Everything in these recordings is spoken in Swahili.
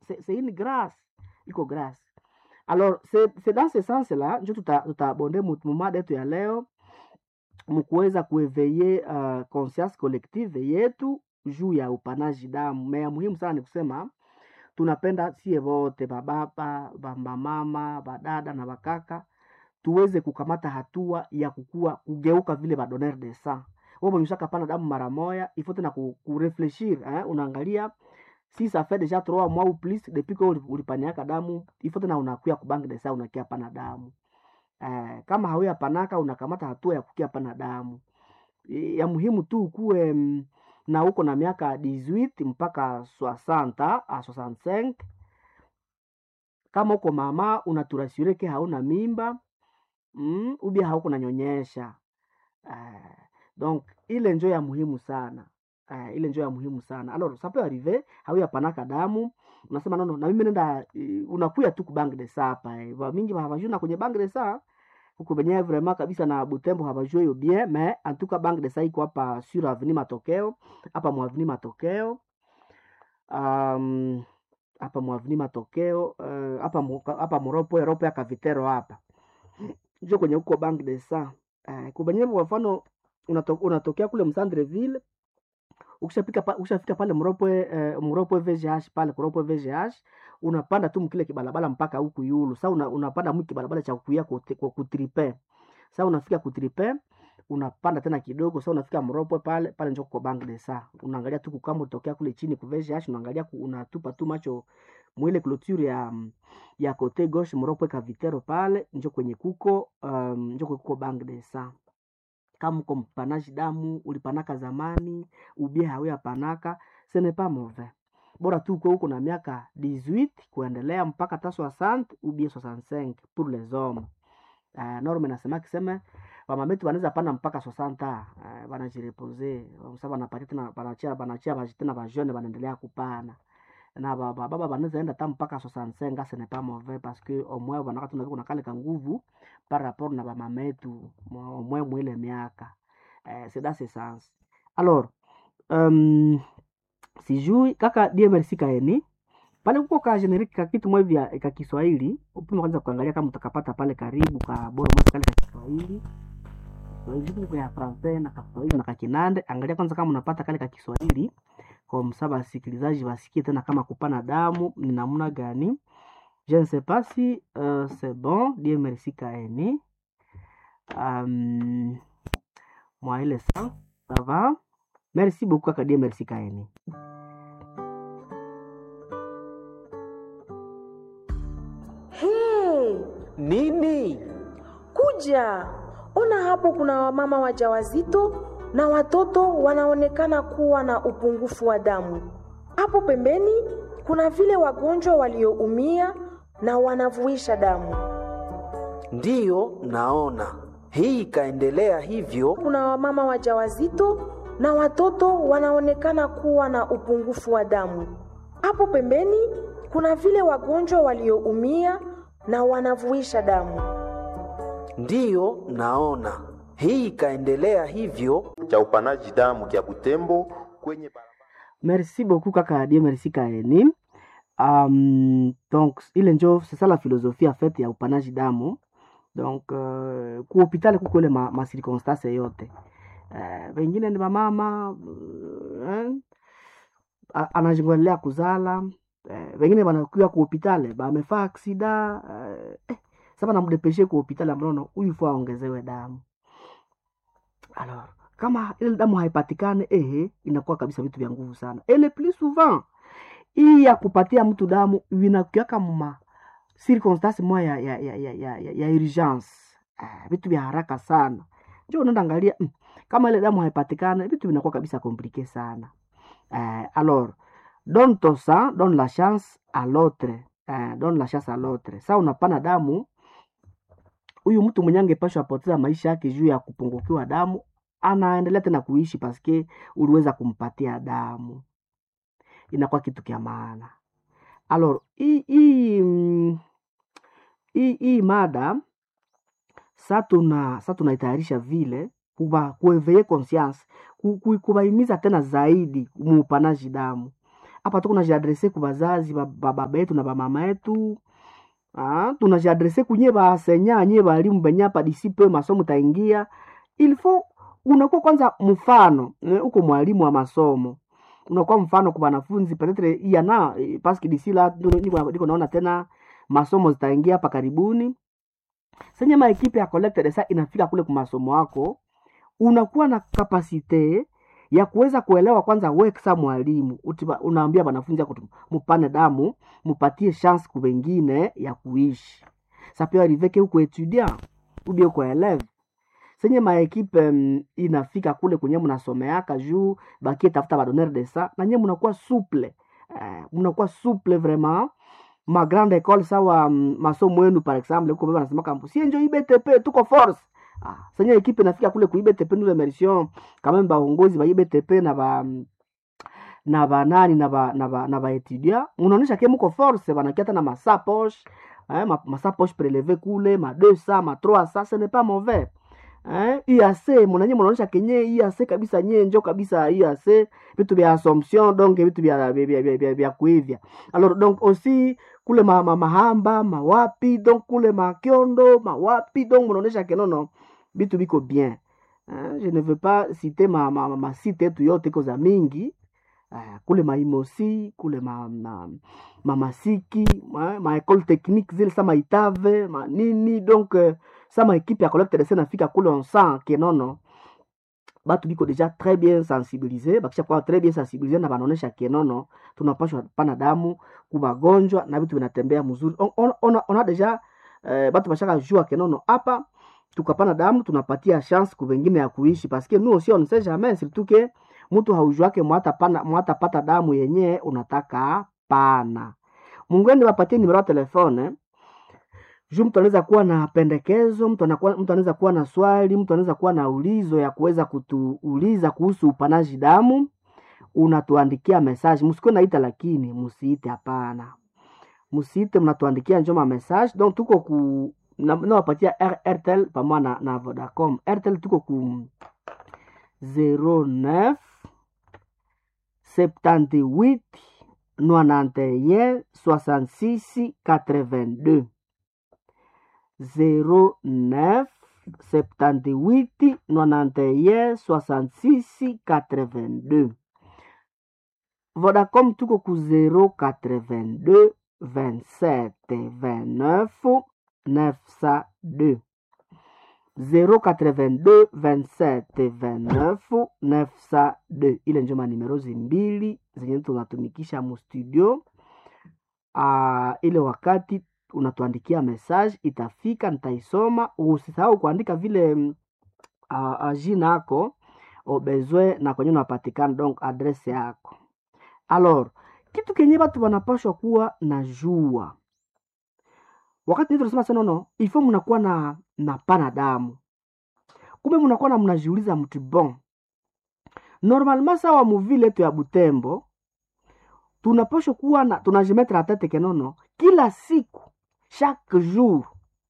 c'est c'est une grâce iko grâce alors c'est c'est dans ce sens là njo tuta tutabonde mu mu mada yetu ya leo mkuweza kueveye uh, conscience collective yetu juu ya upanaji damu me ya muhimu sana ni kusema tunapenda sie wote bababa bamamama badada na bakaka tuweze kukamata hatua ya kukua kugeuka vile badonner de sang wewe mwenye ushakapana damu mara moya il faut tena ku, kurefleshir eh? unaangalia si ça fait déjà trois mois ou plus depuis que uli- ulipaniaka damu il faut tena unakuya kubank de sang unakia pana damu eh, kama hauya panaka unakamata hatua ya kukia pana damu E, ya muhimu tu ukuwe mm, na uko na miaka 18 mpaka 60 a 65 kama uko mama unaturasure ke hauna mimba mm, ubia hauko nanyonyesha uh, donc ile njo ya muhimu sana uh, ile njo ya muhimu sana alors ça peut arriver hauya panaka damu unasema nono na mimi nenda uh, unakuya tu kubank de sa hapa eh. Ba mingi havajuna kwenye bank de sa huku benyewe vraiment kabisa na Butembo habajue hiyo bien mais en tout cas bank de sa iko hapa sur avenue matokeo hapa mwa avenue matokeo um, hapa mwa avenue matokeo uh, hapa mu- hapa mropo ropo ya kavitero hapa njo kwenye huko bank de sa uh, kubenyewe kwa mfano unato, unatokea kule msandreville ukishafika pa, ukishafika pale mropwe eh, mropwe VGH pale kuropwe VGH unapanda tu mkile kibalabala mpaka huku yulu sasa una, unapanda mwi kibalabala cha kuya kwa kutripe sasa unafika kutripe unapanda tena kidogo sasa unafika mropwe pale pale njo kwa bank de sa unaangalia tu kama utokea kule chini ku VGH unaangalia ku, unatupa tu macho mwile clôture ya ya kote gauche mropwe kavitero pale njo kwenye kuko um, njo kwenye kuko bank de sa kama uko mpanaji damu ulipanaka zamani ubie hawia panaka ce n'est pas mauvais bora tu uko huko na miaka 18 kuendelea mpaka ta 60 ubie 65 pour les hommes uh, norme nasema kiseme wamametu wanaweza pana mpaka 60 uh, wanajirepose sa wanapatia tena wanachia wanachia baji tena bajone wanaendelea kupana na ba- ba- baba banaweza enda ta mpaka 65 ce n'est pas mauvais parce que au moins wanaka tunaviko na kale ka nguvu par rapport na bamametu mwa- au moins mwile miaka eh, c'est dans ce sens alors um, sijui kaka DMRC kaeni pale kuko ka generique ka kitu mwe vya ka Kiswahili upime kwanza kuangalia kama utakapata pale karibu ka bora mwe kale ka Kiswahili Kiswahili kitu ya Francais na ka Kiswahili na ka Kinande angalia kwanza kama unapata kale ka Kiswahili kwa msaba wasikilizaji wasikie tena kama kupana damu ni namna gani je ne sais pas si euh, c'est bon Dieu merci kaeni um, mwa ile sa ça va merci beaucoup kaka Dieu merci kaeni Hey, Nini? kuja ona hapo, kuna wamama wajawazito na watoto wanaonekana kuwa na upungufu wa damu. Hapo pembeni kuna vile wagonjwa walioumia na wanavuisha damu. Ndiyo, naona hii ikaendelea hivyo. Kuna wamama wajawazito na watoto wanaonekana kuwa na upungufu wa damu. Hapo pembeni kuna vile wagonjwa walioumia na wanavuisha damu. Ndiyo, naona hii ikaendelea hivyo. cha upanaji damu kya Butembo kwenye barabara merci beaucoup kaka Dieu merci kaeni um, donc ile njo c'est ça la philosophie en fait ya upanaji damu donc uh, ku hospitali kuko ile ma, ma circonstance yote uh, wengine ni mamama uh, anajingolea kuzala uh, wengine wanakuwa ku hospitali bamefaa aksida uh, eh, sasa banamdepeshe ku hospitali ambapo huyu faa aongezewe damu alors kama ile damu haipatikane ehe inakuwa kabisa vitu vya nguvu sana et le plus souvent hii ya kupatia mtu damu vinakuaka ma circonstance moya ya, ya, ya, ya, ya, ya urgence ah, vitu vya haraka sana njo unaenda angalia mm, kama ile damu haipatikane vitu vinakuwa kabisa komplike sana eh, alors donne ton sang donne la chance à l'autre eh, donne la chance à l'autre sa unapana damu huyu mtu mwenye angepashwa apoteza maisha yake juu ya kupungukiwa damu anaendelea tena kuishi paske uliweza kumpatia damu inakuwa kitu kya maana alors hii hii mm, hii hii mada sa tuna sa tunaitayarisha vile kuba kueveye conscience ku- ku- kubaimiza tena zaidi muupanaji damu hapa tuko najiadrese ku bazazi ba ba baba yetu na bamama yetu ah, tunajiadrese kunye baasenya nye balimu benye hapa disipe masomo taingia il faut unakuwa kwanza mfano eh, uko mwalimu wa masomo unakuwa mfano kwa wanafunzi petetre yana eh, paski disi la ndio niko niko naona tena masomo zitaingia hapa karibuni senye maekipe ya collecte de sa inafika kule kwa masomo wako unakuwa na kapasite ya kuweza kuelewa kwanza we kisa mwalimu utiba- unaambia wanafunzi yako tu, mupane damu mupatie chance ku wengine ya kuishi sa peut arriver que uko étudiant ou bien uko élève senye maekipe mm, inafika kule kwenye mnasomeaka juu bakie tafuta badonneur de sa na nye mnakuwa souple eh, mnakuwa souple vraiment ma grande école sawa mm, masomo yenu par exemple huko baba anasema kampo si njo IBTP tuko force ah, senye ekipe inafika kule ku IBTP nous remercions quand même baongozi ba IBTP na ba mm, na banani na ba na ba na ba etudia unaonesha ke muko force banakia hata na masapoche eh, ma, masapoche prelevé kule ma 200 ma 300 ce n'est pas mauvais eh, IAC mnanye mnaonesha kenye IAC kabisa nye njo kabisa IAC vitu vya assumption donc vitu vya vya vya, vya, vya, vya kuivya alors donc aussi kule ma, ma, mahamba mawapi donc kule makiondo mawapi donc mnaonesha kenono vitu biko bien eh, je ne veux pas citer ma, ma, ma, ma site yetu yote iko za mingi eh, kule maimosi kule ma, ma, mamasiki ma, ma école technique zile sa maitave manini donc eh, sa maekipe ya collecte de se nafika kule on sent ke nono batu biko deja très bien sensibilise bakisha kuwa très bien sensibilise na banaonesha ke nono tunapashwa pana damu kubagonjwa na vitu vinatembea mzuri on, on, on, on a deja eh, batu bashaka jua ke nono hapa tukapana damu tunapatia chance ku wengine ya kuishi paske nous aussi on ne sait jamais surtout que mtu haujuake mwata pana mwata pata damu yenye unataka pana mungwende wapatie nimero ya telefone juu mtu anaweza kuwa na pendekezo mtu anakuwa mtu anaweza kuwa na swali mtu anaweza kuwa na ulizo ya kuweza kutuuliza kuhusu upanaji damu unatuandikia message msikuwe naita lakini msiite hapana msiite mnatuandikia njoma message donc tuko ku na- nawapatia R- airtel pamoja na, na vodacom airtel tuko ku 09 78 91 66 82 09 78 91 66 82 Vodacom tuko ku 082 27 29 902 082 27 29 902 ile njo manimero zimbili zenye tunatumikisha mu studio uh, ile wakati unatuandikia message itafika nitaisoma usisahau kuandika vile mm, uh, uh, jina yako obezwe na kwenye unapatikana donc adrese yako alors kitu kenye batu wanapashwa kuwa na jua wakati ndio tunasema sana no ifo mnakuwa na na pana damu kumbe mnakuwa na mnajiuliza mtu bon normalement sawa muvile yetu ya butembo tunapashwa kuwa na tunajimetre atete kenono kila siku chaque jour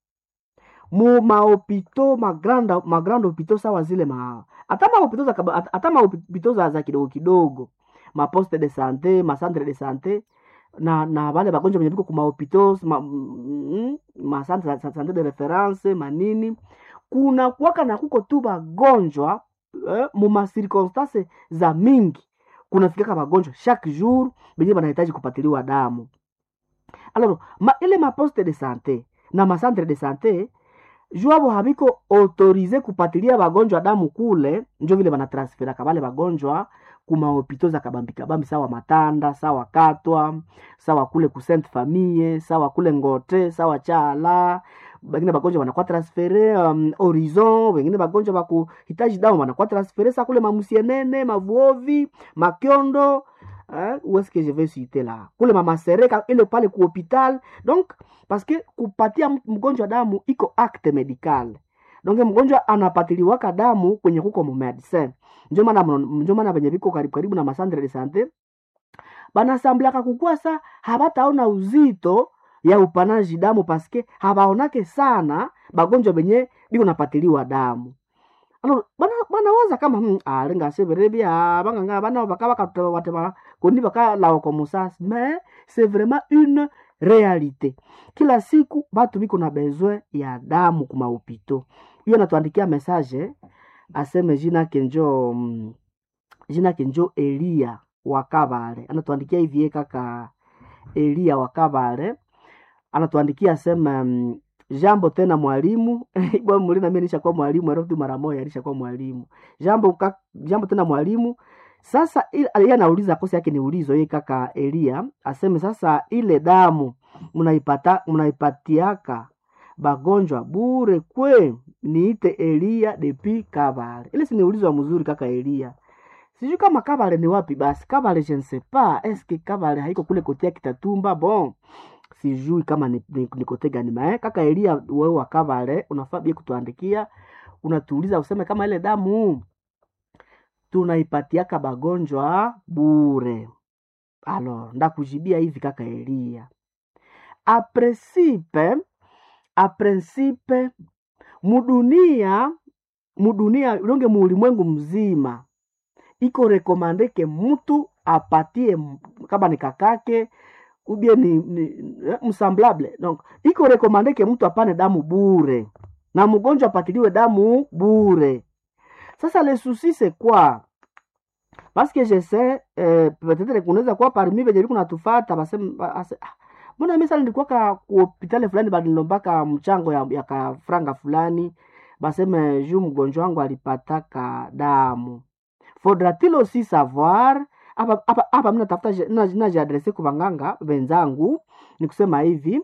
mu mahopito magrande magrande hopito sawa zile ma hata mahopito za kaba- hata hata mahopito za, za kidogo kidogo maposte de sante macentre de sante na na wale bagonjwa wenye viko ku mahopito ma, mm, macentre za- za sante de reference manini kuna kuwaka na kuko tu bagonjwa eh, mu macirconstance za mingi kunafikaka bagonjwa chaque jour benye banahitaji kupatiliwa damu alors ma, ile maposte de sante na macentre de sante juabo habiko autorize kupatilia bagonjwa damu kule njo vile banatransferaka bale bagonjwa kumahopito za kabambi kabambi sawa matanda sawa katwa sawa kule ku sainte famille sawa kule ngote sawa chala bengine bagonjwa banakuwa transfere um, horizon wengine bagonjwa bakuhitaji damu banakuwa transfere sa kule mamusienene mavuovi makiondo hein, où est-ce que je vais citer là kule mamasereka ile pale ku hopital donc parce que kupatia m- mgonjwa damu iko acte medical donc mgonjwa anapatiliwaka damu kwenye kuko mumedicin njo maana mno- njo maana venye viko karibu karibu na masandre de sante banasamblaka kukua sa habataona uzito ya upanaji damu paske habaonake sana bagonjwa benye biko napatiliwa damu alors bana banawaza kama hmm, alinga severe bia banganga bana baka baka wate ba koni baka lao kwa musasi mais c'est vraiment une réalité kila siku batu biko na besoin ya damu kuma upito hiyo natuandikia message aseme jina kenjo mm, jina kenjo Elia wakabale anatuandikia hivi kaka Elia wakabale anatuandikia asema mm, jambo tena mwalimu bwana mulina mimi nishakuwa mwalimu alafu mara moja alishakuwa mwalimu jambo ka, jambo tena mwalimu sasa il- yeye anauliza kosa yake ni ulizo yeye kaka Elia aseme sasa ile damu mnaipata mnaipatiaka bagonjwa bure kwe niite Elia depi Kabale ile si ni ulizo wa mzuri kaka Elia sijui kama Kabale ni wapi basi Kabale je ne sais pas est-ce que Kabale haiko kule kotea Kitatumba bon sijui kama ni, ni, ni kote gani mae kaka Elia wewe wa Kabale unafaa bia kutuandikia unatuuliza useme kama ile damu tunaipatiaka bagonjwa bure alors ndakujibia hivi kaka Elia a principe a principe mudunia mudunia longe muulimwengu mzima iko rekomandeke mtu apatie m- kama ni kakake ubie ni, ni eh, msamblable donc iko rekomandeke mtu apane damu bure na mgonjwa apatiliwe damu bure sasa le souci c'est quoi parce que je sais eh, peut-être kunaweza kuwa parmi venye liku natufata baseme ba- ase- ah, mbona mimi sasa nilikuwa ka ku hospitali fulani balinilombaka mchango ya, ya ka franga fulani baseme juu mgonjwa wangu alipataka damu faudra-t-il aussi savoir hapa hapa hapa mimi natafuta je- na- najiadrese kwa wanganga wenzangu ni kusema hivi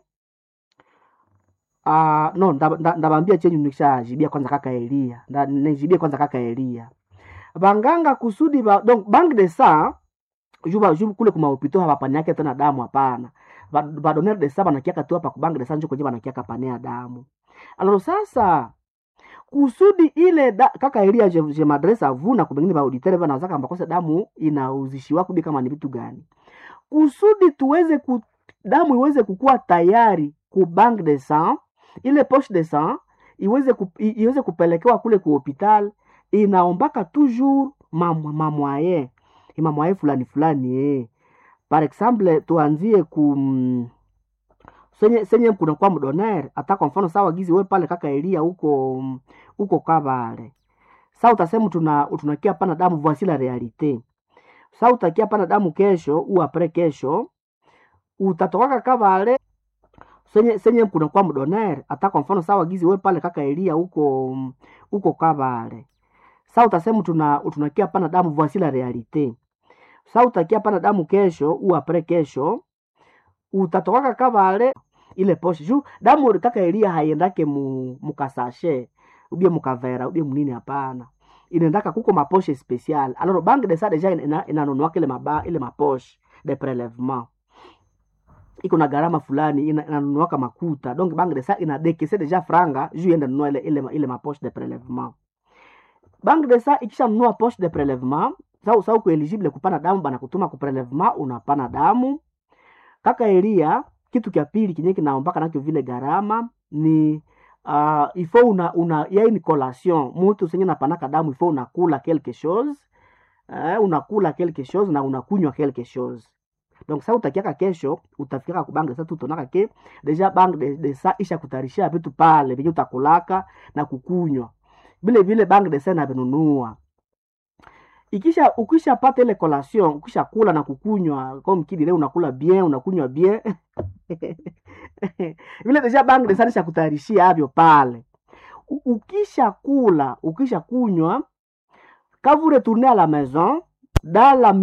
uh, no ndabambia nda, ndabambia chenyu nikishajibia kwanza kaka Elia nda, nijibie kwanza kaka Elia banganga kusudi ba, donc banque de sang juba juba kule kuma upito hapapaniake tena damu hapana Ba- badonere de sang banakiaka tu hapa ku banque de sang njo kwenye banakiaka panea damu alors sasa kusudi ile da, kaka Elia je, je madresse à vous na kubengine ba auditeur bana wazaka mbakose damu inauzishiwa kubi kama ni vitu gani kusudi tuweze ku, damu iweze kukua tayari ku banque de sang ile poche de sang iweze ku, i- iweze kupelekewa kule ku hopital inaombaka toujours mamwaye mamwaye fulani fulani eh. par exemple tuanzie ku mm, senye senye kunakuwa mdoner hata kwa mfano sawa gizi we pale kaka Elia huko mm, huko Kabale sa utasema tuna tunakia pana damu voici la realite sa utakia pana damu kesho u apres kesho utatokaka Kabale senye senye kunakuwa mdoner hata kwa mfano sawa gizi we pale kaka Elia huko mm, huko Kabale sa utasema tuna tunakia pana damu voici la realite sa utakia pana damu kesho u apres kesho utatokaka Kabale ile poshe juu damu kaka Elia haiendake mu mukasashe ubie mukavera ubie munini hapana inaendaka kuko maposhe special alors banque de ça deja ina- inanunuaka ile maba ile maposhe de prelèvement iko na gharama fulani ina- inanunuaka makuta donc banque de ça inadekese deja franga juu iende nunua ile ile, ile maposhe de prelèvement banque de ça ikishanunua poche de prelèvement sa sa uko eligible kupana damu bana kutuma ku prelèvement unapana damu kaka Elia kitu kya pili kinye kinaombaka nacho vile gharama ni uh, ifo una, una yai ni collation mutu senye napanaka damu ifo unakula quelque chose eh, unakula quelque chose na unakunywa quelque chose donc sa utakiaka kesho utafikaka kubange sa tutonaka ke deja bank de, de sa isha kutarishia vitu pale venye utakulaka na kukunywa vile vile bank de sa navinunua ikisha ukishapata ile collation ukisha kula na kukunywa comme kidi leo unakula bien unakunywa bien vile deja bank de sanisha kutayarishia avyo pale U- ukisha kula ukisha kunywa quand vous retournez à la maison dans la